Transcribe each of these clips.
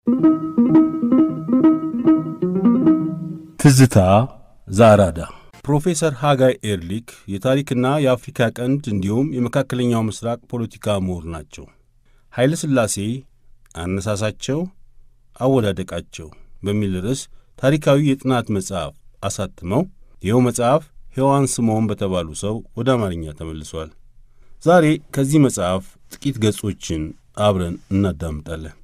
ትዝታ ዘአራዳ ፕሮፌሰር ሃጋይ ኤርሊክ የታሪክና የአፍሪካ ቀንድ እንዲሁም የመካከለኛው ምስራቅ ፖለቲካ ምሁር ናቸው። ኃይለ ሥላሴ አነሳሳቸው፣ አወዳደቃቸው በሚል ርዕስ ታሪካዊ የጥናት መጽሐፍ አሳትመው ይኸው መጽሐፍ ሔዋን ስምዖን በተባሉ ሰው ወደ አማርኛ ተመልሷል። ዛሬ ከዚህ መጽሐፍ ጥቂት ገጾችን አብረን እናዳምጣለን።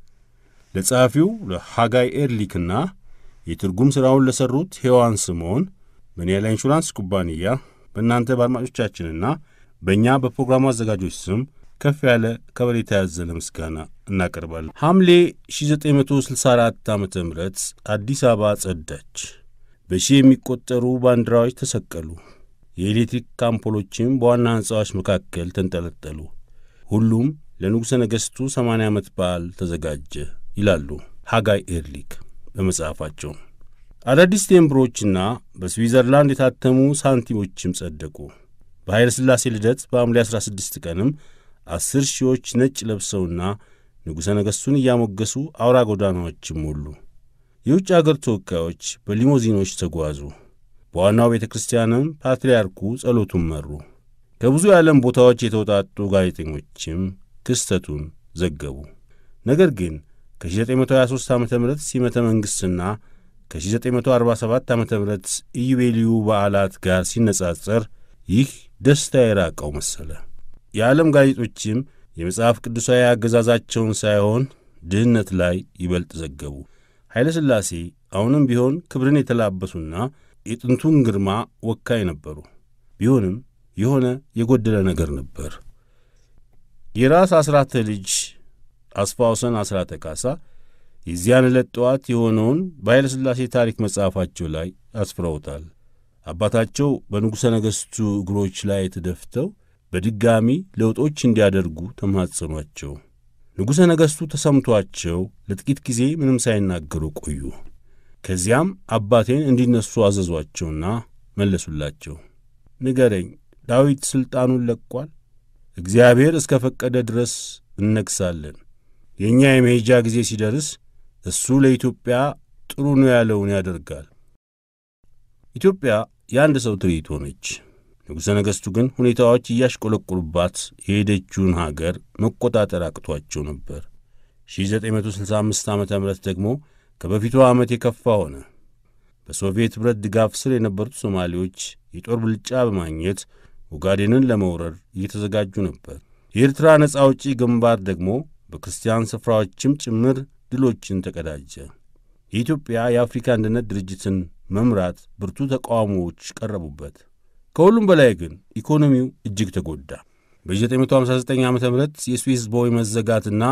ለጸሐፊው ለሃጋይ ኤርሊክና የትርጉም ሥራውን ለሠሩት ሔዋን ስምዖን በኒያላ ኢንሹራንስ ኩባንያ በእናንተ በአድማጮቻችንና በእኛ በፕሮግራሙ አዘጋጆች ስም ከፍ ያለ ከበሬታ ያዘለ ምስጋና እናቀርባለን። ሐምሌ 1964 ዓ ም አዲስ አበባ ጸዳች። በሺህ የሚቆጠሩ ባንዲራዎች ተሰቀሉ። የኤሌክትሪክ አምፖሎችም በዋና ሕንፃዎች መካከል ተንጠለጠሉ። ሁሉም ለንጉሠ ነገሥቱ 80 ዓመት በዓል ተዘጋጀ ይላሉ ሃጋይ ኤርሊክ በመጽሐፋቸው። አዳዲስ ቴምብሮችና በስዊዘርላንድ የታተሙ ሳንቲሞችም ጸደቁ። በኃይለ ሥላሴ ልደት በሐምሌ 16 ቀንም አስር ሺዎች ነጭ ለብሰውና ንጉሠ ነገሥቱን እያሞገሱ አውራ ጎዳናዎችም ሞሉ። የውጭ አገር ተወካዮች በሊሞዚኖች ተጓዙ። በዋናው ቤተ ክርስቲያንም ፓትርያርኩ ጸሎቱን መሩ። ከብዙ የዓለም ቦታዎች የተውጣጡ ጋዜጠኞችም ክስተቱን ዘገቡ። ነገር ግን ከ1923 ዓ ም ሲመተ መንግሥትና ከ1947 ዓ ም ኢዩቤልዩ በዓላት ጋር ሲነጻጸር ይህ ደስታ የራቀው መሰለ። የዓለም ጋዜጦችም የመጽሐፍ ቅዱሳዊ አገዛዛቸውን ሳይሆን ድህነት ላይ ይበልጥ ዘገቡ። ኃይለ ሥላሴ አሁንም ቢሆን ክብርን የተላበሱና የጥንቱን ግርማ ወካይ ነበሩ። ቢሆንም የሆነ የጎደለ ነገር ነበር። የራስ አስራተ ልጅ አስፋውሰን አስራተ ካሳ የዚያን ዕለት ጠዋት የሆነውን በኃይለ ሥላሴ ታሪክ መጽሐፋቸው ላይ አስፍረውታል። አባታቸው በንጉሠ ነገሥቱ እግሮች ላይ ተደፍተው በድጋሚ ለውጦች እንዲያደርጉ ተማጸኗቸው። ንጉሠ ነገሥቱ ተሰምቷቸው ለጥቂት ጊዜ ምንም ሳይናገሩ ቆዩ። ከዚያም አባቴን እንዲነሱ አዘዟቸውና መለሱላቸው። ንገረኝ፣ ዳዊት ሥልጣኑን ለቋል? እግዚአብሔር እስከ ፈቀደ ድረስ እነግሣለን። የእኛ የመሄጃ ጊዜ ሲደርስ እሱ ለኢትዮጵያ ጥሩ ነው ያለውን ያደርጋል። ኢትዮጵያ የአንድ ሰው ትርኢት ሆነች። ንጉሠ ነገሥቱ ግን ሁኔታዎች እያሽቆለቆሉባት የሄደችውን ሀገር መቆጣጠር አቅቷቸው ነበር። 1965 ዓ ም ደግሞ ከበፊቱ ዓመት የከፋ ሆነ። በሶቪየት ኅብረት ድጋፍ ስር የነበሩት ሶማሌዎች የጦር ብልጫ በማግኘት ኦጋዴንን ለመውረር እየተዘጋጁ ነበር። የኤርትራ ነጻ አውጪ ግንባር ደግሞ በክርስቲያን ስፍራዎችም ጭምር ድሎችን ተቀዳጀ። የኢትዮጵያ የአፍሪካ አንድነት ድርጅትን መምራት ብርቱ ተቃውሞዎች ቀረቡበት። ከሁሉም በላይ ግን ኢኮኖሚው እጅግ ተጎዳ። በ1959 ዓ ም የስዊስ ቦይ መዘጋትና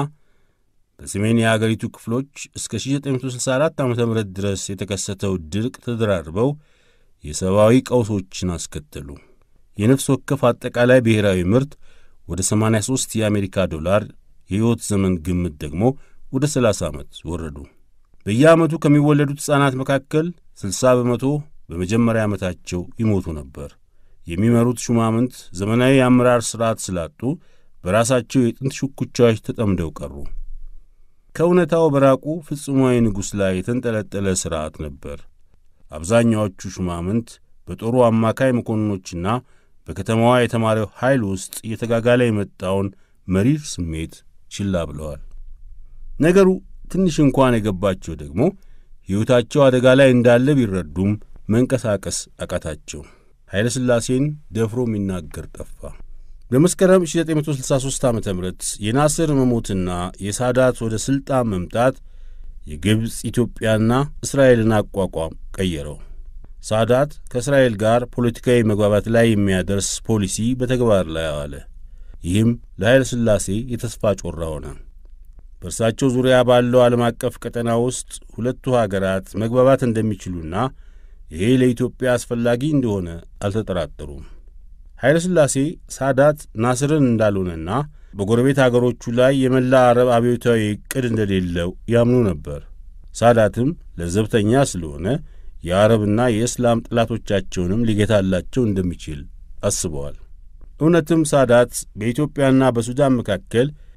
በሰሜን የአገሪቱ ክፍሎች እስከ 1964 ዓ ም ድረስ የተከሰተው ድርቅ ተደራርበው የሰብአዊ ቀውሶችን አስከተሉ። የነፍስ ወከፍ አጠቃላይ ብሔራዊ ምርት ወደ 83 የአሜሪካ ዶላር፣ የሕይወት ዘመን ግምት ደግሞ ወደ 30 ዓመት ወረዱ። በየዓመቱ ከሚወለዱት ሕፃናት መካከል 60 በመቶ በመጀመሪያ ዓመታቸው ይሞቱ ነበር። የሚመሩት ሹማምንት ዘመናዊ የአመራር ሥርዓት ስላጡ በራሳቸው የጥንት ሽኩቻዎች ተጠምደው ቀሩ። ከእውነታው በራቁ ፍጹማዊ ንጉሥ ላይ የተንጠለጠለ ሥርዓት ነበር። አብዛኛዎቹ ሹማምንት በጦሩ አማካይ መኮንኖችና በከተማዋ የተማሪው ኃይል ውስጥ እየተጋጋለ የመጣውን መሪር ስሜት ችላ ብለዋል። ነገሩ ትንሽ እንኳን የገባቸው ደግሞ ሕይወታቸው አደጋ ላይ እንዳለ ቢረዱም መንቀሳቀስ አቃታቸው። ኃይለ ሥላሴን ደፍሮ የሚናገር ጠፋ። በመስከረም 1963 ዓ ም የናስር መሞትና የሳዳት ወደ ሥልጣን መምጣት የግብፅ ኢትዮጵያና እስራኤልን አቋቋም ቀየረው። ሳዳት ከእስራኤል ጋር ፖለቲካዊ መግባባት ላይ የሚያደርስ ፖሊሲ በተግባር ላይ አዋለ። ይህም ለኃይለ ሥላሴ የተስፋ ጮራ ሆነ። በእርሳቸው ዙሪያ ባለው ዓለም አቀፍ ቀጠና ውስጥ ሁለቱ ሀገራት መግባባት እንደሚችሉና ይሄ ለኢትዮጵያ አስፈላጊ እንደሆነ አልተጠራጠሩም። ኃይለ ሥላሴ ሳዳት ናስርን እንዳልሆነና በጎረቤት አገሮቹ ላይ የመላ አረብ አብዮታዊ ዕቅድ እንደሌለው ያምኑ ነበር። ሳዳትም ለዘብተኛ ስለሆነ የአረብና የእስላም ጠላቶቻቸውንም ሊገታላቸው እንደሚችል አስበዋል። እውነትም ሳዳት በኢትዮጵያና በሱዳን መካከል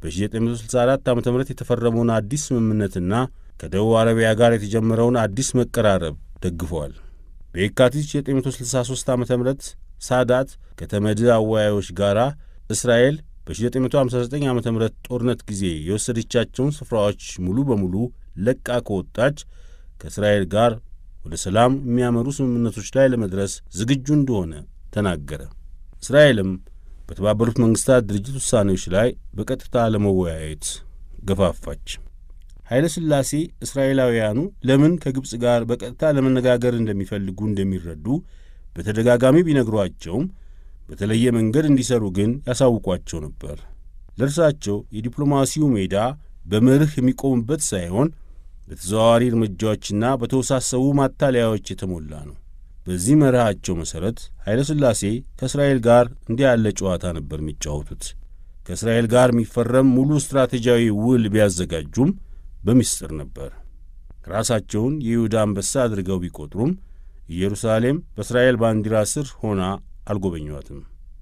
በ1964 ዓ ም የተፈረመውን አዲስ ስምምነትና ከደቡብ አረቢያ ጋር የተጀመረውን አዲስ መቀራረብ ደግፈዋል። በየካቲት 1963 ዓ ም ሳዳት ከተመድ አወያዮች ጋር እስራኤል በ1959 ዓ ም ጦርነት ጊዜ የወሰደቻቸውን ስፍራዎች ሙሉ በሙሉ ለቃ ከወጣች ከእስራኤል ጋር ወደ ሰላም የሚያመሩ ስምምነቶች ላይ ለመድረስ ዝግጁ እንደሆነ ተናገረ። እስራኤልም በተባበሩት መንግሥታት ድርጅት ውሳኔዎች ላይ በቀጥታ ለመወያየት ገፋፋች። ኃይለ ሥላሴ እስራኤላውያኑ ለምን ከግብፅ ጋር በቀጥታ ለመነጋገር እንደሚፈልጉ እንደሚረዱ በተደጋጋሚ ቢነግሯቸውም በተለየ መንገድ እንዲሰሩ ግን ያሳውቋቸው ነበር። ለእርሳቸው የዲፕሎማሲው ሜዳ በመርህ የሚቆምበት ሳይሆን በተዘዋዋሪ እርምጃዎችና በተወሳሰቡ ማታለያዎች የተሞላ ነው። በዚህ መርሃቸው መሠረት ኃይለ ሥላሴ ከእስራኤል ጋር እንዲህ ያለ ጨዋታ ነበር የሚጫወቱት። ከእስራኤል ጋር የሚፈረም ሙሉ ስትራቴጂያዊ ውል ቢያዘጋጁም በምስጢር ነበር። ራሳቸውን የይሁዳ አንበሳ አድርገው ቢቆጥሩም ኢየሩሳሌም በእስራኤል ባንዲራ ስር ሆና አልጎበኟትም።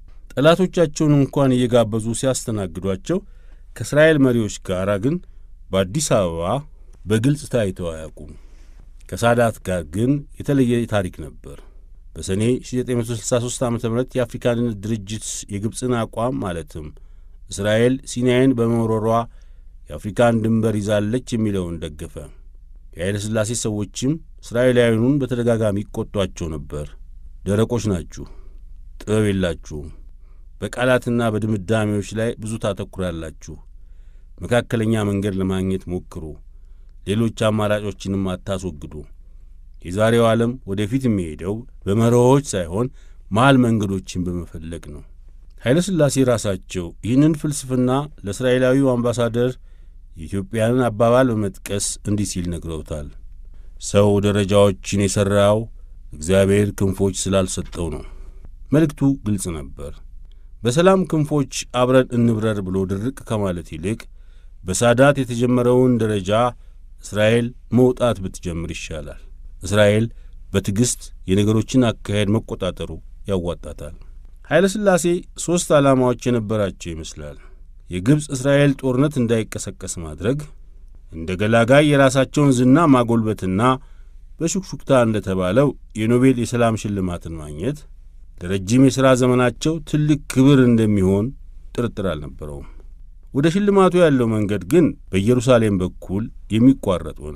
ጠላቶቻቸውን እንኳን እየጋበዙ ሲያስተናግዷቸው ከእስራኤል መሪዎች ጋር ግን በአዲስ አበባ በግልጽ ታይተው አያውቁም። ከሳዳት ጋር ግን የተለየ ታሪክ ነበር። በሰኔ 1963 ዓ ም የአፍሪካ አንድነት ድርጅት የግብፅን አቋም ማለትም እስራኤል ሲናይን በመውረሯ የአፍሪካን ድንበር ይዛለች የሚለውን ደገፈ። የኃይለ ሥላሴ ሰዎችም እስራኤላውያኑን በተደጋጋሚ ይቈጧቸው ነበር። ደረቆች ናችሁ፣ ጥበብ የላችሁም፣ በቃላትና በድምዳሜዎች ላይ ብዙ ታተኩራላችሁ፣ መካከለኛ መንገድ ለማግኘት ሞክሩ፣ ሌሎች አማራጮችንም አታስወግዱ። የዛሬው ዓለም ወደፊት የሚሄደው በመርሆዎች ሳይሆን መሃል መንገዶችን በመፈለግ ነው። ኃይለ ሥላሴ ራሳቸው ይህንን ፍልስፍና ለእስራኤላዊው አምባሳደር የኢትዮጵያንን አባባል በመጥቀስ እንዲህ ሲል ነግረውታል። ሰው ደረጃዎችን የሠራው እግዚአብሔር ክንፎች ስላልሰጠው ነው። መልእክቱ ግልጽ ነበር። በሰላም ክንፎች አብረን እንብረር ብሎ ድርቅ ከማለት ይልቅ በሳዳት የተጀመረውን ደረጃ እስራኤል መውጣት ብትጀምር ይሻላል። እስራኤል በትዕግሥት የነገሮችን አካሄድ መቆጣጠሩ ያዋጣታል። ኃይለ ሥላሴ ሦስት ዓላማዎች የነበራቸው ይመስላል። የግብፅ እስራኤል ጦርነት እንዳይቀሰቀስ ማድረግ፣ እንደ ገላጋይ የራሳቸውን ዝና ማጎልበትና በሹክሹክታ እንደ ተባለው የኖቤል የሰላም ሽልማትን ማግኘት ለረጅም የሥራ ዘመናቸው ትልቅ ክብር እንደሚሆን ጥርጥር አልነበረውም። ወደ ሽልማቱ ያለው መንገድ ግን በኢየሩሳሌም በኩል የሚቋረጥ ሆነ።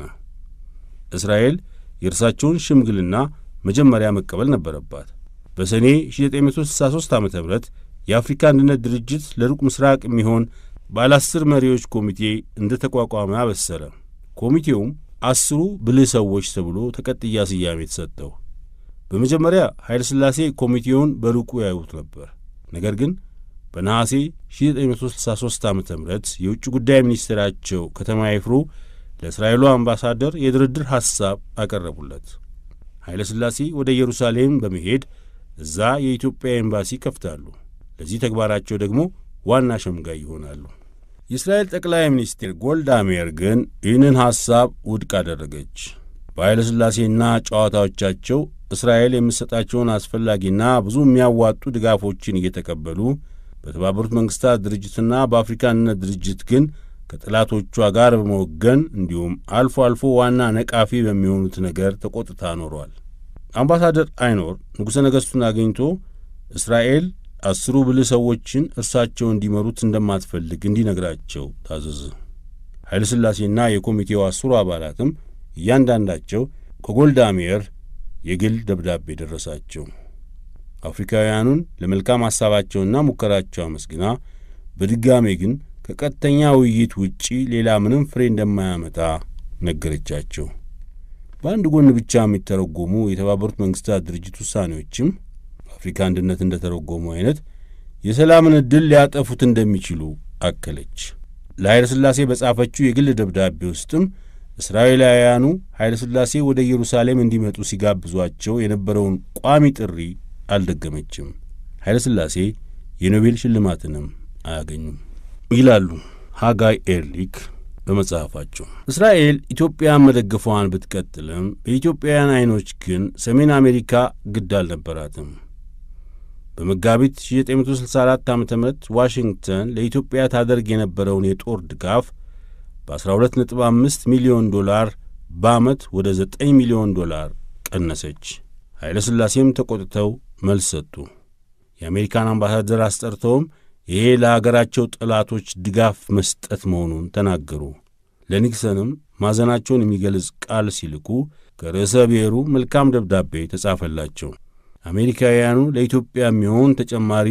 እስራኤል የእርሳቸውን ሽምግልና መጀመሪያ መቀበል ነበረባት። በሰኔ 1963 ዓ ም የአፍሪካ አንድነት ድርጅት ለሩቅ ምስራቅ የሚሆን ባለ አስር መሪዎች ኮሚቴ እንደ ተቋቋመ አበሰረ። ኮሚቴውም አስሩ ብልህ ሰዎች ተብሎ ተቀጥያ ስያሜ የተሰጠው። በመጀመሪያ ኃይለ ሥላሴ ኮሚቴውን በሩቁ ያዩት ነበር። ነገር ግን በነሐሴ 1963 ዓ ም የውጭ ጉዳይ ሚኒስቴራቸው ከተማ ይፍሩ ለእስራኤሉ አምባሳደር የድርድር ሐሳብ አቀረቡለት። ኃይለ ሥላሴ ወደ ኢየሩሳሌም በመሄድ እዛ የኢትዮጵያ ኤምባሲ ከፍታሉ። ለዚህ ተግባራቸው ደግሞ ዋና ሸምጋይ ይሆናሉ። የእስራኤል ጠቅላይ ሚኒስትር ጎልዳ ሜር ግን ይህንን ሐሳብ ውድቅ አደረገች። በኃይለ ሥላሴና ጨዋታዎቻቸው እስራኤል የምትሰጣቸውን አስፈላጊና ብዙ የሚያዋጡ ድጋፎችን እየተቀበሉ በተባበሩት መንግሥታት ድርጅትና በአፍሪካ አንድነት ድርጅት ግን ከጠላቶቿ ጋር በመወገን እንዲሁም አልፎ አልፎ ዋና ነቃፊ በሚሆኑት ነገር ተቆጥታ ኖሯል። አምባሳደር አይኖር ንጉሠ ነገሥቱን አግኝቶ እስራኤል አስሩ ብልህ ሰዎችን እርሳቸው እንዲመሩት እንደማትፈልግ እንዲነግራቸው ታዘዘ። ኃይለ ሥላሴና የኮሚቴው አስሩ አባላትም እያንዳንዳቸው ከጎልዳ ሜር የግል ደብዳቤ ደረሳቸው። አፍሪካውያኑን ለመልካም ሐሳባቸውና ሙከራቸው አመስግና በድጋሜ ግን ከቀጥተኛ ውይይት ውጪ ሌላ ምንም ፍሬ እንደማያመጣ ነገረቻቸው። በአንድ ጎን ብቻ የሚተረጎሙ የተባበሩት መንግሥታት ድርጅት ውሳኔዎችም በአፍሪካ አንድነት እንደ ተረጎሙ አይነት የሰላምን ዕድል ሊያጠፉት እንደሚችሉ አከለች። ለኃይለ ሥላሴ በጻፈችው የግል ደብዳቤ ውስጥም እስራኤላውያኑ ኃይለ ሥላሴ ወደ ኢየሩሳሌም እንዲመጡ ሲጋብዟቸው የነበረውን ቋሚ ጥሪ አልደገመችም። ኃይለ ሥላሴ የኖቤል ሽልማትንም አያገኙም ይላሉ ሃጋይ ኤርሊክ በመጽሐፋቸው። እስራኤል ኢትዮጵያን መደገፏን ብትቀጥልም በኢትዮጵያውያን ዐይኖች ግን ሰሜን አሜሪካ ግድ አልነበራትም። በመጋቢት 1964 ዓ ም ዋሽንግተን ለኢትዮጵያ ታደርግ የነበረውን የጦር ድጋፍ በ12.5 ሚሊዮን ዶላር በዓመት ወደ 9 ሚሊዮን ዶላር ቀነሰች። ኃይለ ሥላሴም ተቆጥተው መልስ ሰጡ። የአሜሪካን አምባሳደር አስጠርተውም ይሄ ለአገራቸው ጠላቶች ድጋፍ መስጠት መሆኑን ተናገሩ። ለኒክሰንም ማዘናቸውን የሚገልጽ ቃል ሲልኩ ከርዕሰ ብሔሩ መልካም ደብዳቤ ተጻፈላቸው። አሜሪካውያኑ ለኢትዮጵያ የሚሆን ተጨማሪ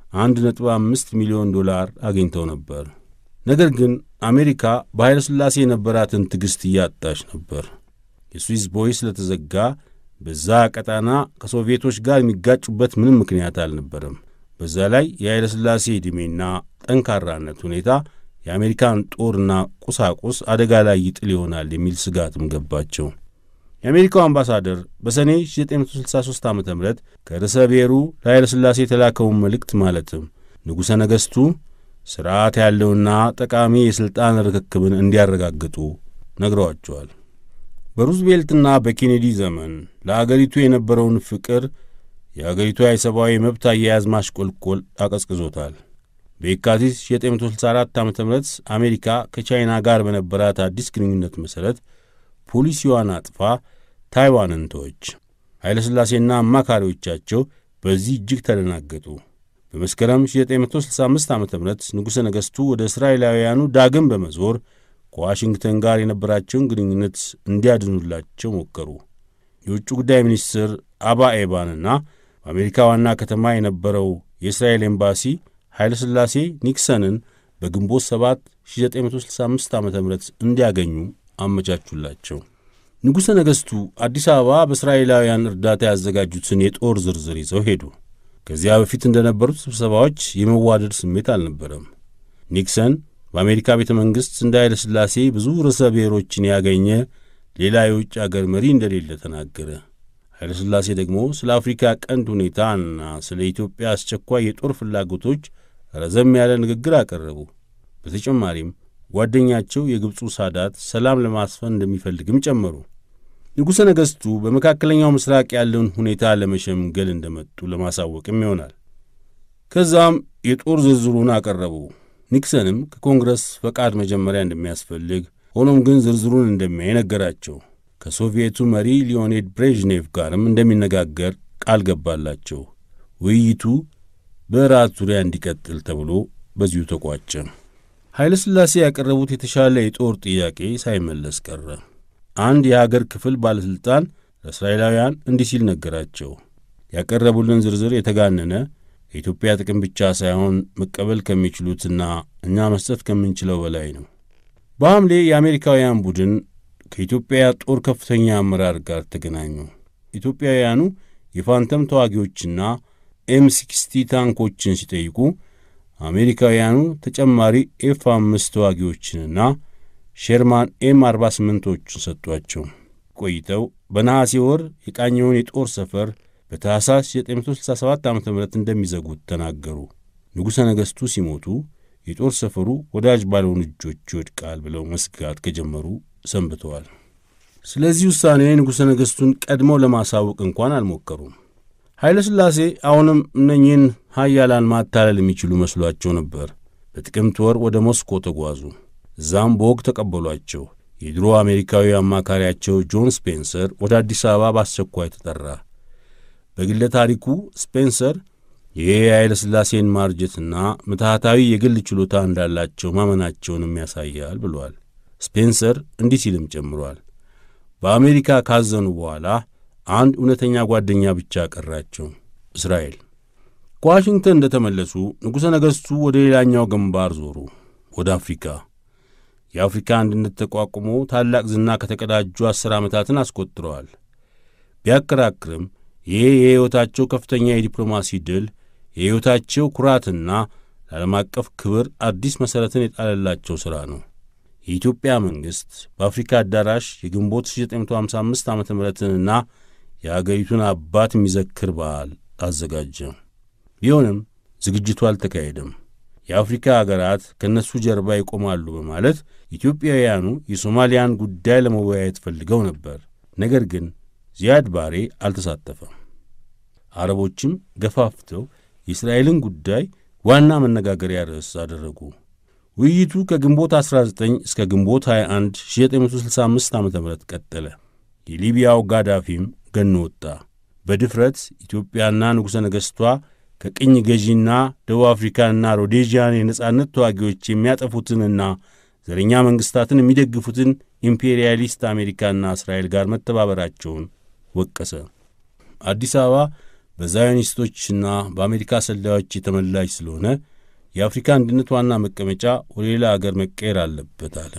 1.5 ሚሊዮን ዶላር አግኝተው ነበር። ነገር ግን አሜሪካ በኃይለ ሥላሴ የነበራትን ትዕግሥት እያጣች ነበር። የስዊስ ቦይ ስለተዘጋ በዛ ቀጣና ከሶቪየቶች ጋር የሚጋጩበት ምንም ምክንያት አልነበረም። በዛ ላይ የኃይለ ሥላሴ ዕድሜና ጠንካራነት ሁኔታ የአሜሪካን ጦርና ቁሳቁስ አደጋ ላይ ይጥል ይሆናል የሚል ስጋትም ገባቸው። የአሜሪካው አምባሳደር በሰኔ 1963 ዓ ም ከርዕሰ ብሔሩ ለኃይለ ሥላሴ የተላከውን መልእክት ማለትም ንጉሠ ነገሥቱ ሥርዓት ያለውና ጠቃሚ የሥልጣን ርክክብን እንዲያረጋግጡ ነግረዋቸዋል። በሩዝቬልትና በኬኔዲ ዘመን ለአገሪቱ የነበረውን ፍቅር የአገሪቷ የሰብአዊ መብት አያያዝ ማሽቆልቆል አቀዝቅዞታል። በየካቲት 1964 ዓ ም አሜሪካ ከቻይና ጋር በነበራት አዲስ ግንኙነት መሠረት ፖሊሲዋን አጥፋ ታይዋንን ተወች። ኃይለሥላሴና አማካሪዎቻቸው በዚህ እጅግ ተደናገጡ። በመስከረም 1965 ዓ ም ንጉሠ ነገሥቱ ወደ እስራኤላውያኑ ዳግም በመዞር ከዋሽንግተን ጋር የነበራቸውን ግንኙነት እንዲያድኑላቸው ሞከሩ። የውጭ ጉዳይ ሚኒስትር አባ ኤባንና በአሜሪካ ዋና ከተማ የነበረው የእስራኤል ኤምባሲ ኃይለ ሥላሴ ኒክሰንን በግንቦት 7 1965 ዓ ም እንዲያገኙ አመቻቹላቸው። ንጉሠ ነገሥቱ አዲስ አበባ በእስራኤላውያን እርዳታ ያዘጋጁትን የጦር ዝርዝር ይዘው ሄዱ። ከዚያ በፊት እንደነበሩት ስብሰባዎች የመዋደድ ስሜት አልነበረም። ኒክሰን በአሜሪካ ቤተ መንግሥት እንደ ኃይለ ሥላሴ ብዙ ርዕሰ ብሔሮችን ያገኘ ሌላ የውጭ አገር መሪ እንደሌለ ተናገረ። ኃይለ ሥላሴ ደግሞ ስለ አፍሪካ ቀንድ ሁኔታና ስለ ኢትዮጵያ አስቸኳይ የጦር ፍላጎቶች ረዘም ያለ ንግግር አቀረቡ። በተጨማሪም ጓደኛቸው የግብፁ ሳዳት ሰላም ለማስፈን እንደሚፈልግም ጨመሩ። ንጉሠ ነገሥቱ በመካከለኛው ምስራቅ ያለውን ሁኔታ ለመሸምገል እንደመጡ ለማሳወቅም ይሆናል። ከዛም የጦር ዝርዝሩን አቀረቡ። ኒክሰንም ከኮንግረስ ፈቃድ መጀመሪያ እንደሚያስፈልግ ሆኖም ግን ዝርዝሩን እንደሚያይ ነገራቸው። ከሶቪየቱ መሪ ሊዮኔድ ብሬዥኔቭ ጋርም እንደሚነጋገር ቃል ገባላቸው። ውይይቱ በራት ዙሪያ እንዲቀጥል ተብሎ በዚሁ ተቋጨ። ኃይለ ሥላሴ ያቀረቡት የተሻለ የጦር ጥያቄ ሳይመለስ ቀረ። አንድ የሀገር ክፍል ባለሥልጣን ለእስራኤላውያን እንዲህ ሲል ነገራቸው። ያቀረቡልን ዝርዝር የተጋነነ የኢትዮጵያ ጥቅም ብቻ ሳይሆን መቀበል ከሚችሉትና እኛ መስጠት ከምንችለው በላይ ነው። በሐምሌ የአሜሪካውያን ቡድን ከኢትዮጵያ ጦር ከፍተኛ አመራር ጋር ተገናኙ። ኢትዮጵያውያኑ የፋንተም ተዋጊዎችና ኤም ሲክስቲ ታንኮችን ሲጠይቁ አሜሪካውያኑ ተጨማሪ ኤፍ አምስት ተዋጊዎችንና ሼርማን ኤም አርባ ስምንቶችን ሰጧቸው። ቆይተው በነሐሴ ወር የቃኘውን የጦር ሰፈር በታሕሳስ 1967 ዓ ም እንደሚዘጉት ተናገሩ። ንጉሠ ነገሥቱ ሲሞቱ የጦር ሰፈሩ ወዳጅ ባልሆኑ እጆች ይወድቃል ብለው መስጋት ከጀመሩ ሰንብተዋል። ስለዚህ ውሳኔ ንጉሠ ነገሥቱን ቀድመው ለማሳወቅ እንኳን አልሞከሩም። ኃይለ ሥላሴ አሁንም እነኚህን ሀያላን ማታለል የሚችሉ መስሏቸው ነበር። በጥቅምት ወር ወደ ሞስኮ ተጓዙ። እዛም በወግ ተቀበሏቸው። የድሮ አሜሪካዊ አማካሪያቸው ጆን ስፔንሰር ወደ አዲስ አበባ በአስቸኳይ ተጠራ። በግለ ታሪኩ ስፔንሰር ይህ የኃይለ ሥላሴን ማርጀትና ምትሃታዊ የግል ችሎታ እንዳላቸው ማመናቸውንም ያሳያል ብሏል። ስፔንሰር እንዲህ ሲልም ጨምሯል። በአሜሪካ ካዘኑ በኋላ አንድ እውነተኛ ጓደኛ ብቻ ቀራቸው፣ እስራኤል። ከዋሽንግተን እንደ ተመለሱ ንጉሠ ነገሥቱ ወደ ሌላኛው ግንባር ዞሩ፣ ወደ አፍሪካ። የአፍሪካ አንድነት ተቋቁሞ ታላቅ ዝና ከተቀዳጁ አሥር ዓመታትን አስቆጥረዋል። ቢያከራክርም ይህ የሕይወታቸው ከፍተኛ የዲፕሎማሲ ድል የሕይወታቸው ኩራትና ለዓለም አቀፍ ክብር አዲስ መሠረትን የጣለላቸው ሥራ ነው። የኢትዮጵያ መንግሥት በአፍሪካ አዳራሽ የግንቦት 1955 ዓ ምና የአገሪቱን አባት የሚዘክር በዓል አዘጋጀ። ቢሆንም ዝግጅቱ አልተካሄደም። የአፍሪካ አገራት ከእነሱ ጀርባ ይቆማሉ በማለት ኢትዮጵያውያኑ የሶማሊያን ጉዳይ ለመወያየት ፈልገው ነበር። ነገር ግን ዚያድ ባሬ አልተሳተፈም። አረቦችም ገፋፍተው የእስራኤልን ጉዳይ ዋና መነጋገሪያ ርዕስ አደረጉ። ውይይቱ ከግንቦት 19 እስከ ግንቦት 21 1965 ዓ ም ቀጠለ። የሊቢያው ጋዳፊም ገኖ ወጣ። በድፍረት ኢትዮጵያና ንጉሠ ነገሥቷ ከቅኝ ገዢና ደቡብ አፍሪካንና ሮዴዥያን የነጻነት ተዋጊዎች የሚያጠፉትንና ዘረኛ መንግሥታትን የሚደግፉትን ኢምፔሪያሊስት አሜሪካና እስራኤል ጋር መተባበራቸውን ወቀሰ። አዲስ አበባ በዛዮኒስቶችና በአሜሪካ ሰላዮች የተመላች ስለሆነ የአፍሪካ አንድነት ዋና መቀመጫ ወደ ሌላ አገር መቀየር አለበት አለ።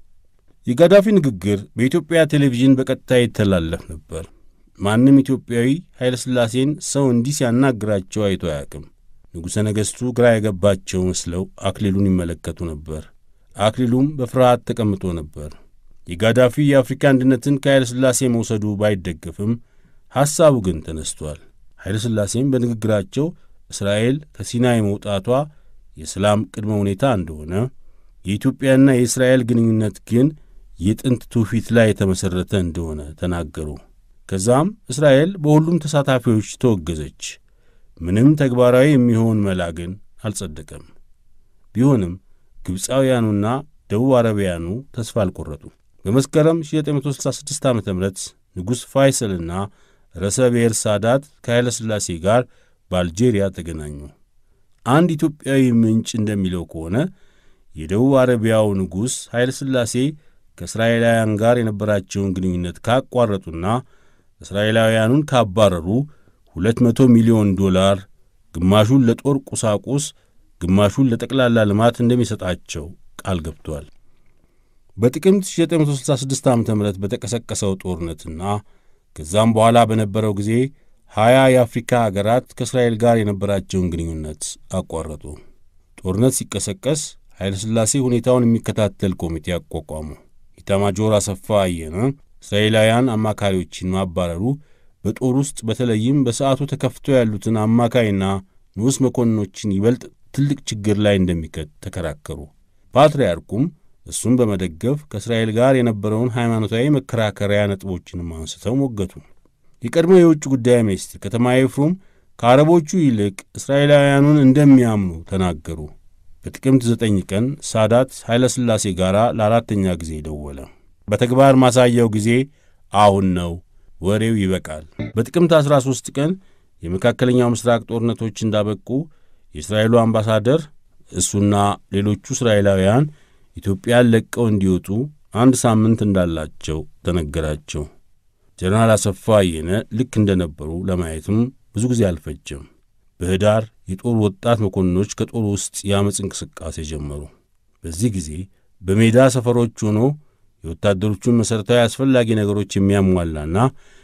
የጋዳፊ ንግግር በኢትዮጵያ ቴሌቪዥን በቀጥታ ይተላለፍ ነበር። ማንም ኢትዮጵያዊ ኃይለ ሥላሴን ሰው እንዲህ ሲያናግራቸው አይቶ አያውቅም። ንጉሠ ነገሥቱ ግራ የገባቸው መስለው አክሊሉን ይመለከቱ ነበር። አክሊሉም በፍርሃት ተቀምጦ ነበር። የጋዳፊ የአፍሪካ አንድነትን ከኃይለ ሥላሴ መውሰዱ ባይደገፍም ሐሳቡ ግን ተነስቷል። ኃይለ ሥላሴም በንግግራቸው እስራኤል ከሲናይ መውጣቷ የሰላም ቅድመ ሁኔታ እንደሆነ፣ የኢትዮጵያና የእስራኤል ግንኙነት ግን የጥንት ትውፊት ላይ የተመሠረተ እንደሆነ ተናገሩ። ከዛም እስራኤል በሁሉም ተሳታፊዎች ተወገዘች። ምንም ተግባራዊ የሚሆን መላ ግን አልጸደቀም። ቢሆንም ግብፃውያኑና ደቡብ አረቢያኑ ተስፋ አልቈረጡ። በመስከረም 1966 ዓ ም ንጉሥ ፋይሰልና ርዕሰ ብሔር ሳዳት ከኃይለ ሥላሴ ጋር በአልጄሪያ ተገናኙ። አንድ ኢትዮጵያዊ ምንጭ እንደሚለው ከሆነ የደቡብ አረቢያው ንጉሥ ኃይለ ሥላሴ ከእስራኤላውያን ጋር የነበራቸውን ግንኙነት ካቋረጡና እስራኤላውያኑን ካባረሩ ሁለት መቶ ሚሊዮን ዶላር ግማሹን ለጦር ቁሳቁስ ግማሹን ለጠቅላላ ልማት እንደሚሰጣቸው ቃል ገብቷል። በጥቅምት 1966 ዓ ም በተቀሰቀሰው ጦርነትና ከዛም በኋላ በነበረው ጊዜ ሀያ የአፍሪካ አገራት ከእስራኤል ጋር የነበራቸውን ግንኙነት አቋረጡ። ጦርነት ሲቀሰቀስ ኃይለ ሥላሴ ሁኔታውን የሚከታተል ኮሚቴ አቋቋሙ። ኢታማጆር አሰፋ አየነ እስራኤላውያን አማካሪዎችን ማባረሩ በጦር ውስጥ በተለይም በሰዓቱ ተከፍተው ያሉትን አማካይና ንዑስ መኮንኖችን ይበልጥ ትልቅ ችግር ላይ እንደሚከት ተከራከሩ። ፓትርያርኩም እሱን በመደገፍ ከእስራኤል ጋር የነበረውን ሃይማኖታዊ መከራከሪያ ነጥቦችንም አንስተው ሞገቱ። የቀድሞ የውጭ ጉዳይ ሚኒስትር ከተማ ኤፍሩም ከአረቦቹ ይልቅ እስራኤላውያኑን እንደሚያምኑ ተናገሩ። በጥቅምት ዘጠኝ ቀን ሳዳት ኃይለ ሥላሴ ጋር ለአራተኛ ጊዜ ደወለ። በተግባር ማሳያው ጊዜ አሁን ነው፣ ወሬው ይበቃል። በጥቅምት 13 ቀን የመካከለኛው ምስራቅ ጦርነቶች እንዳበቁ የእስራኤሉ አምባሳደር እሱና ሌሎቹ እስራኤላውያን ኢትዮጵያን ለቀው እንዲወጡ አንድ ሳምንት እንዳላቸው ተነገራቸው። ጀነራል አሰፋ አየነ ልክ እንደነበሩ ለማየትም ብዙ ጊዜ አልፈጀም። በኅዳር የጦር ወጣት መኮንኖች ከጦር ውስጥ የአመፅ እንቅስቃሴ ጀመሩ። በዚህ ጊዜ በሜዳ ሰፈሮች ሆኖ የወታደሮቹን መሠረታዊ አስፈላጊ ነገሮች የሚያሟላና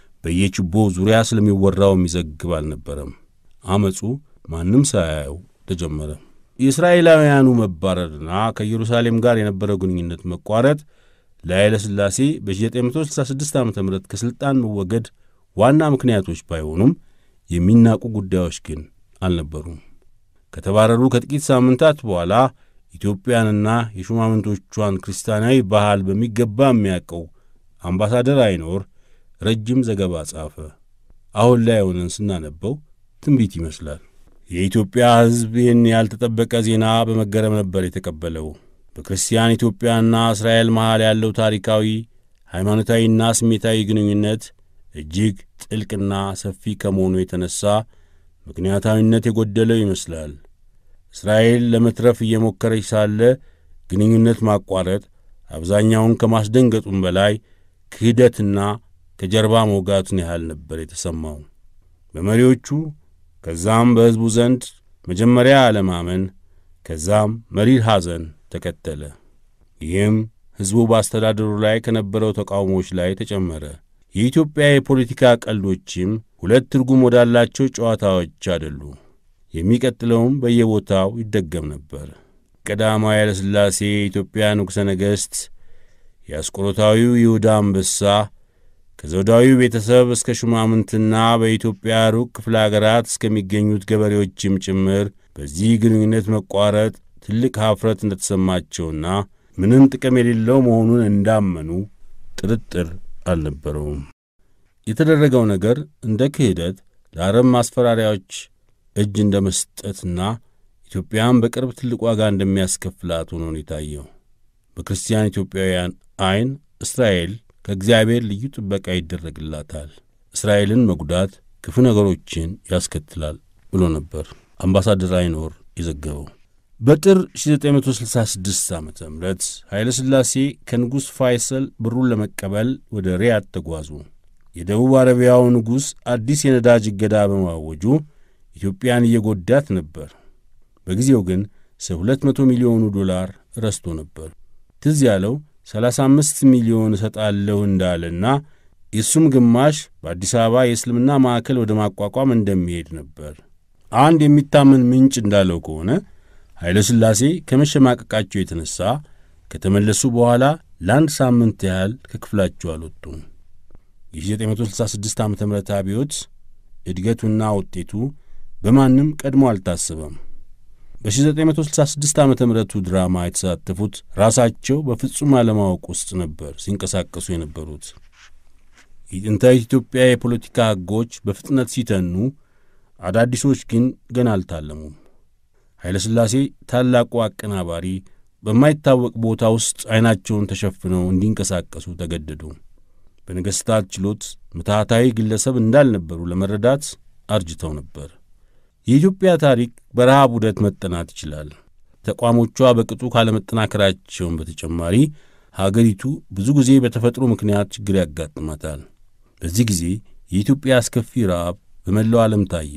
በየችቦ ዙሪያ ስለሚወራው የሚዘግብ አልነበረም። አመፁ ማንም ሳያየው ተጀመረ። የእስራኤላውያኑ መባረርና ከኢየሩሳሌም ጋር የነበረው ግንኙነት መቋረጥ ለኃይለ ሥላሴ በ1966 ዓ ም ከሥልጣን መወገድ ዋና ምክንያቶች ባይሆኑም የሚናቁ ጉዳዮች ግን አልነበሩም። ከተባረሩ ከጥቂት ሳምንታት በኋላ ኢትዮጵያንና የሹማምንቶቿን ክርስቲያናዊ ባህል በሚገባ የሚያውቀው አምባሳደር አይኖር ረጅም ዘገባ ጻፈ። አሁን ላይ ሆነን ስናነበው ትንቢት ይመስላል። የኢትዮጵያ ሕዝብ ይህን ያልተጠበቀ ዜና በመገረም ነበር የተቀበለው። በክርስቲያን ኢትዮጵያና እስራኤል መሃል ያለው ታሪካዊ ሃይማኖታዊና ስሜታዊ ግንኙነት እጅግ ጥልቅና ሰፊ ከመሆኑ የተነሣ ምክንያታዊነት የጎደለው ይመስላል። እስራኤል ለመትረፍ እየሞከረች ሳለ ግንኙነት ማቋረጥ አብዛኛውን ከማስደንገጡም በላይ ክህደትና ከጀርባ መውጋቱን ያህል ነበር የተሰማው በመሪዎቹ ከዛም በሕዝቡ ዘንድ መጀመሪያ አለማመን፣ ከዛም መሪር ሐዘን ተከተለ። ይህም ሕዝቡ በአስተዳደሩ ላይ ከነበረው ተቃውሞዎች ላይ ተጨመረ። የኢትዮጵያ የፖለቲካ ቀልዶችም ሁለት ትርጉም ወዳላቸው ጨዋታዎች አደሉ። የሚቀጥለውም በየቦታው ይደገም ነበር። ቀዳማዊ ኃይለ ሥላሴ የኢትዮጵያ ንጉሠ ነገሥት፣ የአስቆሮታዊው ይሁዳ አንበሳ ከዘውዳዊው ቤተሰብ እስከ ሹማምንትና በኢትዮጵያ ሩቅ ክፍለ አገራት እስከሚገኙት ገበሬዎችም ጭምር በዚህ ግንኙነት መቋረጥ ትልቅ ኀፍረት እንደተሰማቸውና ምንም ጥቅም የሌለው መሆኑን እንዳመኑ ጥርጥር አልነበረውም። የተደረገው ነገር እንደ ክህደት ለአረብ ማስፈራሪያዎች እጅ እንደ መስጠትና ኢትዮጵያን በቅርብ ትልቅ ዋጋ እንደሚያስከፍላት ሆኖ ነው የታየው። በክርስቲያን ኢትዮጵያውያን ዐይን እስራኤል ከእግዚአብሔር ልዩ ጥበቃ ይደረግላታል፣ እስራኤልን መጉዳት ክፉ ነገሮችን ያስከትላል ብሎ ነበር አምባሳደር አይኖር የዘገበው። በጥር 1966 ዓ ም ኃይለ ሥላሴ ከንጉሥ ፋይሰል ብሩን ለመቀበል ወደ ሪያድ ተጓዙ። የደቡብ አረቢያው ንጉሥ አዲስ የነዳጅ እገዳ በማወጁ ኢትዮጵያን እየጎዳት ነበር። በጊዜው ግን ስለ 200 ሚሊዮኑ ዶላር ረስቶ ነበር። ትዝ ያለው 35 ሚሊዮን እሰጣለሁ እንዳለና የእሱም ግማሽ በአዲስ አበባ የእስልምና ማዕከል ወደ ማቋቋም እንደሚሄድ ነበር። አንድ የሚታመን ምንጭ እንዳለው ከሆነ ኃይለ ሥላሴ ከመሸማቀቃቸው የተነሣ ከተመለሱ በኋላ ለአንድ ሳምንት ያህል ከክፍላቸው አልወጡም። የ1966 ዓ ም አብዮት እድገቱና ውጤቱ በማንም ቀድሞ አልታሰበም። በ1966 ዓ ምቱ ድራማ የተሳተፉት ራሳቸው በፍጹም አለማወቅ ውስጥ ነበር ሲንቀሳቀሱ የነበሩት። የጥንታዊት ኢትዮጵያ የፖለቲካ ሕጎች በፍጥነት ሲተኑ፣ አዳዲሶች ግን ገና አልታለሙም። ኃይለ ሥላሴ ታላቁ አቀናባሪ በማይታወቅ ቦታ ውስጥ ዐይናቸውን ተሸፍነው እንዲንቀሳቀሱ ተገደዱ። በነገሥታት ችሎት ምትሃታዊ ግለሰብ እንዳልነበሩ ለመረዳት አርጅተው ነበር። የኢትዮጵያ ታሪክ በረሃብ ውደት መጠናት ይችላል። ተቋሞቿ በቅጡ ካለመጠናከራቸውን በተጨማሪ ሀገሪቱ ብዙ ጊዜ በተፈጥሮ ምክንያት ችግር ያጋጥማታል። በዚህ ጊዜ የኢትዮጵያ አስከፊ ረሃብ በመላው ዓለም ታየ።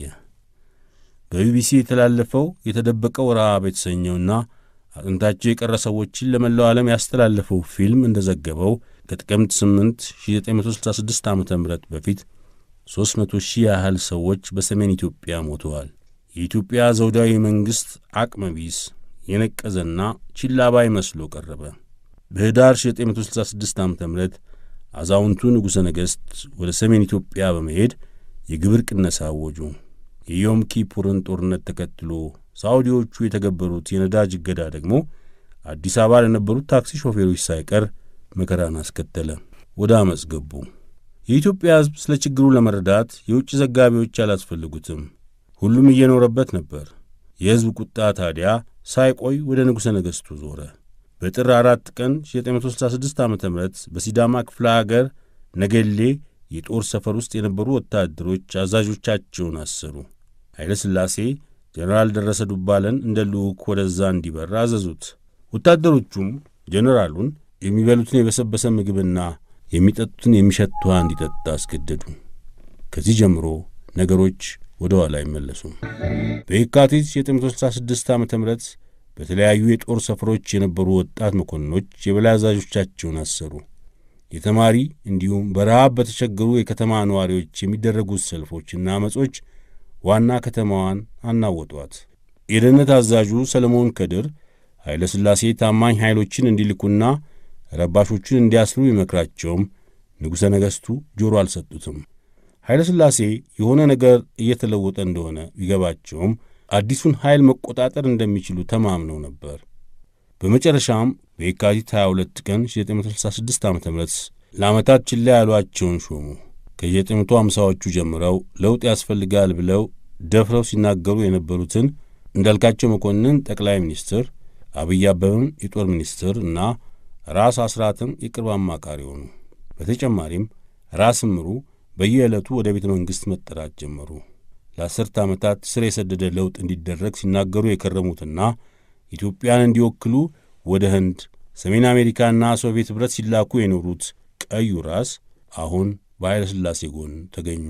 በቢቢሲ የተላለፈው የተደበቀው ረሃብ የተሰኘውና አጥንታቸው የቀረ ሰዎችን ለመላው ዓለም ያስተላለፈው ፊልም እንደዘገበው ከጥቅምት 8 1966 ዓ ም በፊት 300 ሺህ ያህል ሰዎች በሰሜን ኢትዮጵያ ሞተዋል። የኢትዮጵያ ዘውዳዊ መንግሥት አቅመ ቢስ የነቀዘና ችላ ባይ መስሎ ቀረበ። በኅዳር 1966 ዓ ም አዛውንቱ ንጉሠ ነገሥት ወደ ሰሜን ኢትዮጵያ በመሄድ የግብር ቅነሳ አወጁ። የዮም ኪፑርን ጦርነት ተከትሎ ሳዑዲዎቹ የተገበሩት የነዳጅ እገዳ ደግሞ አዲስ አበባ ለነበሩት ታክሲ ሾፌሮች ሳይቀር መከራን አስከተለ። ወደ ዓመፅ ገቡ። የኢትዮጵያ ሕዝብ ስለ ችግሩ ለመረዳት የውጭ ዘጋቢዎች አላስፈልጉትም። ሁሉም እየኖረበት ነበር። የሕዝብ ቁጣ ታዲያ ሳይቆይ ወደ ንጉሠ ነገሥቱ ዞረ። በጥር አራት ቀን 1966 ዓ ም በሲዳማ ክፍለ አገር ነገሌ የጦር ሰፈር ውስጥ የነበሩ ወታደሮች አዛዦቻቸውን አሰሩ። ኃይለ ሥላሴ ጀነራል ደረሰ ዱባለን እንደ ልዑክ ወደዛ እንዲበር አዘዙት። ወታደሮቹም ጀነራሉን የሚበሉትን የበሰበሰ ምግብና የሚጠጡትን የሚሸት ውሃ እንዲጠጣ አስገደዱ። ከዚህ ጀምሮ ነገሮች ወደ ኋላ አይመለሱም። በየካቲት 1966 ዓ ም በተለያዩ የጦር ሰፈሮች የነበሩ ወጣት መኮንኖች የበላይ አዛዦቻቸውን አሰሩ። የተማሪ እንዲሁም በረሃብ በተቸገሩ የከተማ ነዋሪዎች የሚደረጉት ሰልፎችና አመጾች ዋና ከተማዋን አናወጧት። የደህንነት አዛዡ ሰለሞን ከድር ኃይለ ሥላሴ ታማኝ ኃይሎችን እንዲልኩና ረባሾቹን እንዲያስሩ ይመክራቸውም ንጉሠ ነገሥቱ ጆሮ አልሰጡትም። ኃይለ ሥላሴ የሆነ ነገር እየተለወጠ እንደሆነ ቢገባቸውም አዲሱን ኃይል መቆጣጠር እንደሚችሉ ተማምነው ነበር። በመጨረሻም በየካቲት 22 ቀን 1966 ዓ ም ለዓመታት ችላ ያሏቸውን ሾሙ። ከ1950ዎቹ ጀምረው ለውጥ ያስፈልጋል ብለው ደፍረው ሲናገሩ የነበሩትን እንዳልካቸው መኮንን ጠቅላይ ሚኒስትር፣ አብይ አበበም የጦር ሚኒስትር እና ራስ አስራትም የቅርብ አማካሪ ሆኑ። በተጨማሪም ራስ ምሩ በየዕለቱ ወደ ቤተ መንግሥት መጠራት ጀመሩ። ለአስርተ ዓመታት ስር የሰደደ ለውጥ እንዲደረግ ሲናገሩ የከረሙትና ኢትዮጵያን እንዲወክሉ ወደ ህንድ፣ ሰሜን አሜሪካና ሶቪየት ኅብረት ሲላኩ የኖሩት ቀዩ ራስ አሁን በኃይለ ሥላሴ ጎን ተገኙ።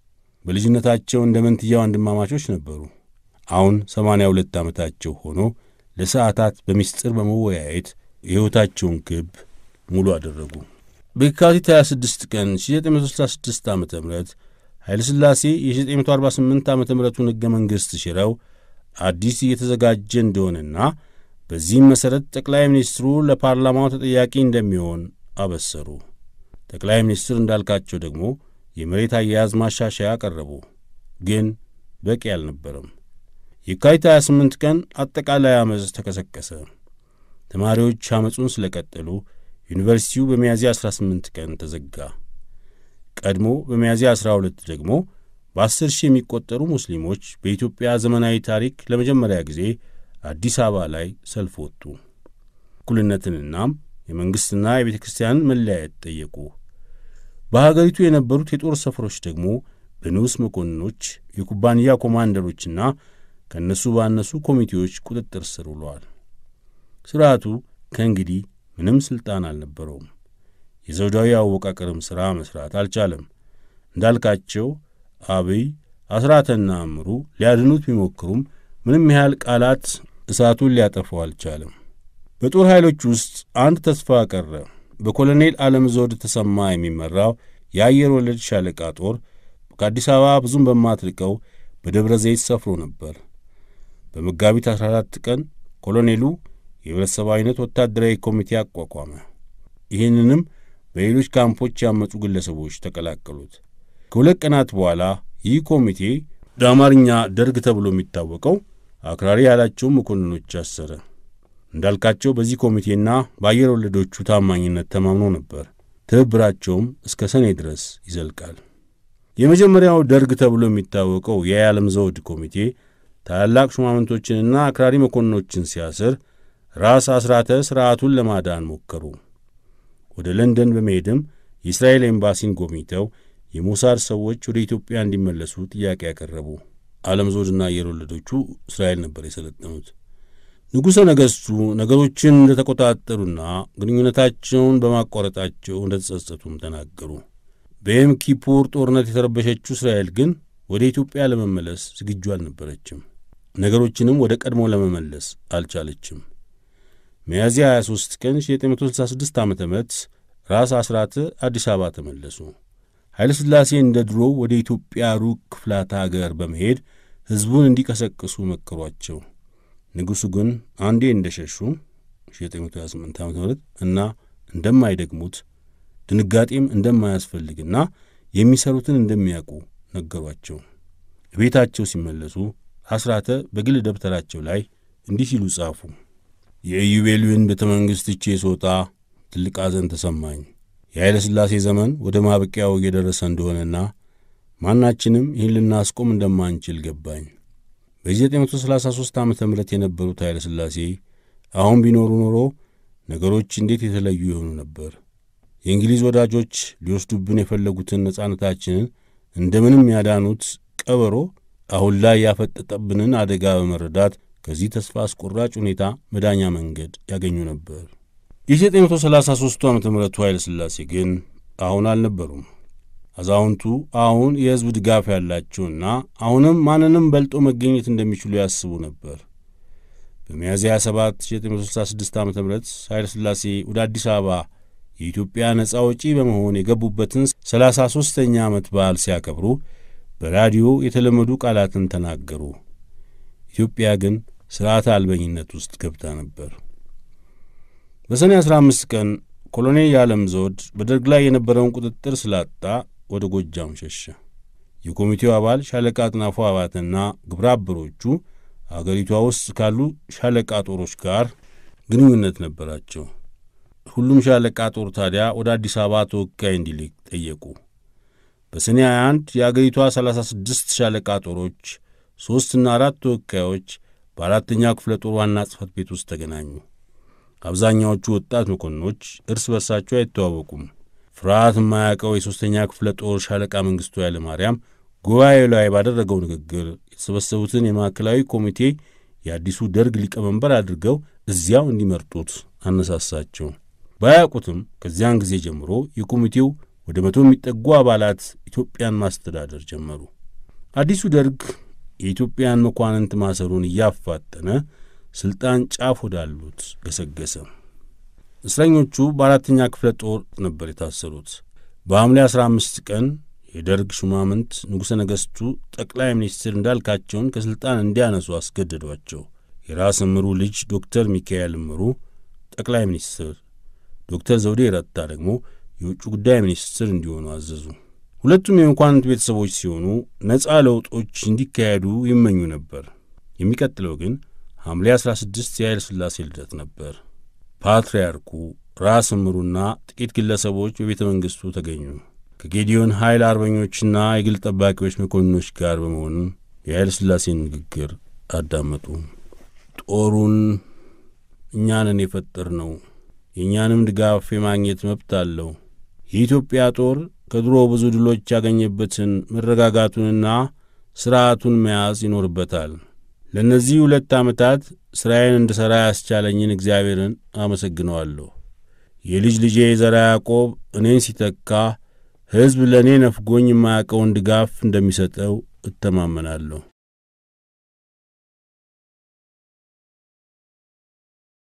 በልጅነታቸው እንደ መንትያ ወንድማማቾች ነበሩ። አሁን ሰማንያ ሁለት ዓመታቸው ሆኖ ለሰዓታት በምስጢር በመወያየት የሕይወታቸውን ክብ ሙሉ አደረጉ። በየካቲት 26 ቀን 1966 ዓ ም ኃይለ ሥላሴ የ1948 ዓ ምቱን ሕገ መንግሥት ሽረው አዲስ እየተዘጋጀ እንደሆነና በዚህም መሠረት ጠቅላይ ሚኒስትሩ ለፓርላማው ተጠያቂ እንደሚሆን አበሰሩ። ጠቅላይ ሚኒስትር እንዳልካቸው ደግሞ የመሬት አያያዝ ማሻሻያ አቀረቡ። ግን በቂ አልነበረም። የካቲት 28 ቀን አጠቃላይ ዓመፅ ተቀሰቀሰ። ተማሪዎች ዓመፁን ስለ ቀጠሉ ዩኒቨርሲቲው በሚያዝያ 18 ቀን ተዘጋ። ቀድሞ በሚያዝያ 12 ደግሞ በአስር ሺህ የሚቆጠሩ ሙስሊሞች በኢትዮጵያ ዘመናዊ ታሪክ ለመጀመሪያ ጊዜ አዲስ አበባ ላይ ሰልፍ ወጡ። እኩልነትንናም የመንግሥትና የቤተ ክርስቲያንን መለያየት ጠየቁ። በሀገሪቱ የነበሩት የጦር ሰፈሮች ደግሞ በንዑስ መኮንኖች፣ የኩባንያ ኮማንደሮችና ከእነሱ ባነሱ ኮሚቴዎች ቁጥጥር ስር ውለዋል። ሥርዓቱ ከእንግዲህ ምንም ሥልጣን አልነበረውም። የዘውዳዊ አወቃቀርም ሥራ መሥራት አልቻለም። እንዳልካቸው፣ አብይ፣ አስራተና እምሩ ሊያድኑት ቢሞክሩም ምንም ያህል ቃላት እሳቱን ሊያጠፋው አልቻለም። በጦር ኃይሎች ውስጥ አንድ ተስፋ ቀረ። በኮሎኔል ዓለም ዘውድ ተሰማ የሚመራው የአየር ወለድ ሻለቃ ጦር ከአዲስ አበባ ብዙም በማትርቀው በደብረ ዘይት ሰፍሮ ነበር። በመጋቢት 14 ቀን ኮሎኔሉ የህብረተሰባዊነት ወታደራዊ ኮሚቴ አቋቋመ። ይህንንም በሌሎች ካምፖች ያመፁ ግለሰቦች ተቀላቀሉት። ከሁለት ቀናት በኋላ ይህ ኮሚቴ በአማርኛ ደርግ ተብሎ የሚታወቀው አክራሪ ያላቸውን መኮንኖች አሰረ። እንዳልካቸው በዚህ ኮሚቴና በአየር ወለዶቹ ታማኝነት ተማምኖ ነበር። ትብብራቸውም እስከ ሰኔ ድረስ ይዘልቃል። የመጀመሪያው ደርግ ተብሎ የሚታወቀው የዓለም ዘውድ ኮሚቴ ታላላቅ ሹማምንቶችንና አክራሪ መኮንኖችን ሲያስር ራስ አስራተ ሥርዓቱን ለማዳን ሞከሩ። ወደ ለንደን በመሄድም የእስራኤል ኤምባሲን ጎብኝተው የሞሳድ ሰዎች ወደ ኢትዮጵያ እንዲመለሱ ጥያቄ ያቀረቡ። ዓለም ዘውድና አየር ወለዶቹ እስራኤል ነበር የሰለጠኑት። ንጉሠ ነገሥቱ ነገሮችን እንደ ተቆጣጠሩና ግንኙነታቸውን በማቋረጣቸው እንደ ተጸጸቱም ተናገሩ። በየም ኪፑር ጦርነት የተረበሸችው እስራኤል ግን ወደ ኢትዮጵያ ለመመለስ ዝግጁ አልነበረችም። ነገሮችንም ወደ ቀድሞ ለመመለስ አልቻለችም። ሚያዝያ 23 ቀን 1966 ዓ ም ራስ አስራተ አዲስ አበባ ተመለሱ። ኃይለ ሥላሴ እንደ ድሮ ወደ ኢትዮጵያ ሩቅ ክፍላተ አገር በመሄድ ሕዝቡን እንዲቀሰቅሱ መከሯቸው። ንጉሡ ግን አንዴ እንደ ሸሹ 1928 ዓ ም እና እንደማይደግሙት ድንጋጤም እንደማያስፈልግና የሚሰሩትን እንደሚያውቁ ነገሯቸው። ቤታቸው ሲመለሱ አስራተ በግል ደብተራቸው ላይ እንዲህ ሲሉ ጻፉ። የኢዩቤልዩን ቤተ መንግሥት ትቼ ስወጣ ትልቅ ሐዘን ተሰማኝ። የኃይለ ሥላሴ ዘመን ወደ ማብቂያው እየደረሰ እንደሆነና ማናችንም ይህን ልናስቆም እንደማንችል ገባኝ። በ1933 ዓ ም የነበሩት ኃይለ ሥላሴ አሁን ቢኖሩ ኖሮ ነገሮች እንዴት የተለዩ የሆኑ ነበር። የእንግሊዝ ወዳጆች ሊወስዱብን የፈለጉትን ነጻነታችንን እንደምንም ያዳኑት ቀበሮ አሁን ላይ ያፈጠጠብንን አደጋ በመረዳት ከዚህ ተስፋ አስቆራጭ ሁኔታ መዳኛ መንገድ ያገኙ ነበር። የ1933 ዓ ም ኃይለ ሥላሴ ግን አሁን አልነበሩም። አዛውንቱ አሁን የሕዝብ ድጋፍ ያላቸውና አሁንም ማንንም በልጦ መገኘት እንደሚችሉ ያስቡ ነበር። በሚያዝያ 7 1966 ዓ ም ኃይለ ሥላሴ ወደ አዲስ አበባ የኢትዮጵያ ነጻ አውጪ በመሆን የገቡበትን ሰላሳ ሦስተኛ ዓመት በዓል ሲያከብሩ በራዲዮ የተለመዱ ቃላትን ተናገሩ። ኢትዮጵያ ግን ሥርዓተ አልበኝነት ውስጥ ገብታ ነበር። በሰኔ 15 ቀን ኮሎኔል የዓለም ዘውድ በደርግ ላይ የነበረውን ቁጥጥር ስላጣ ወደ ጎጃም ሸሸ። የኮሚቴው አባል ሻለቃ አጥናፉ አባተና ግብረ አበሮቹ አገሪቷ ውስጥ ካሉ ሻለቃ ጦሮች ጋር ግንኙነት ነበራቸው። ሁሉም ሻለቃ ጦር ታዲያ ወደ አዲስ አበባ ተወካይ እንዲልክ ጠየቁ። በሰኔ 21 የአገሪቷ 36 ሻለቃ ጦሮች ሦስትና አራት ተወካዮች በአራተኛ ክፍለ ጦር ዋና ጽሕፈት ቤት ውስጥ ተገናኙ። አብዛኛዎቹ ወጣት መኮንኖች እርስ በርሳቸው አይተዋወቁም። ፍርሃት የማያውቀው የሦስተኛ ክፍለ ጦር ሻለቃ መንግሥቱ ኃይለ ማርያም ጉባኤው ላይ ባደረገው ንግግር የተሰበሰቡትን የማዕከላዊ ኮሚቴ የአዲሱ ደርግ ሊቀመንበር አድርገው እዚያው እንዲመርጡት አነሳሳቸው። ባያውቁትም ከዚያን ጊዜ ጀምሮ የኮሚቴው ወደ መቶ የሚጠጉ አባላት ኢትዮጵያን ማስተዳደር ጀመሩ። አዲሱ ደርግ የኢትዮጵያን መኳንንት ማሰሩን እያፋጠነ ሥልጣን ጫፍ ወዳሉት ገሰገሰ። እስረኞቹ በአራተኛ ክፍለ ጦር ነበር የታሰሩት። በሐምሌ 15 ቀን የደርግ ሹማምንት ንጉሠ ነገሥቱ ጠቅላይ ሚኒስትር እንዳልካቸውን ከሥልጣን እንዲያነሱ አስገደዷቸው። የራስ እምሩ ልጅ ዶክተር ሚካኤል እምሩ ጠቅላይ ሚኒስትር፣ ዶክተር ዘውዴ ረታ ደግሞ የውጭ ጉዳይ ሚኒስትር እንዲሆኑ አዘዙ። ሁለቱም የመኳንንት ቤተሰቦች ሲሆኑ ነፃ ለውጦች እንዲካሄዱ ይመኙ ነበር። የሚቀጥለው ግን ሐምሌ 16 የኃይለ ሥላሴ ልደት ነበር። ፓትርያርኩ ራስ እምሩና ጥቂት ግለሰቦች በቤተ መንግሥቱ ተገኙ። ከጌዲዮን ኃይል አርበኞችና የግል ጠባቂዎች መኮንኖች ጋር በመሆን የኃይለ ሥላሴን ንግግር አዳመጡ። ጦሩን እኛንን የፈጠር ነው፣ የእኛንም ድጋፍ የማግኘት መብት አለው። የኢትዮጵያ ጦር ከድሮ ብዙ ድሎች ያገኘበትን መረጋጋቱንና ሥርዓቱን መያዝ ይኖርበታል። ለእነዚህ ሁለት ዓመታት ሥራዬን እንድሠራ ያስቻለኝን እግዚአብሔርን አመሰግነዋለሁ። የልጅ ልጄ ዘራ ያዕቆብ እኔን ሲተካ ሕዝብ ለእኔ ነፍጎኝ የማያውቀውን ድጋፍ እንደሚሰጠው እተማመናለሁ።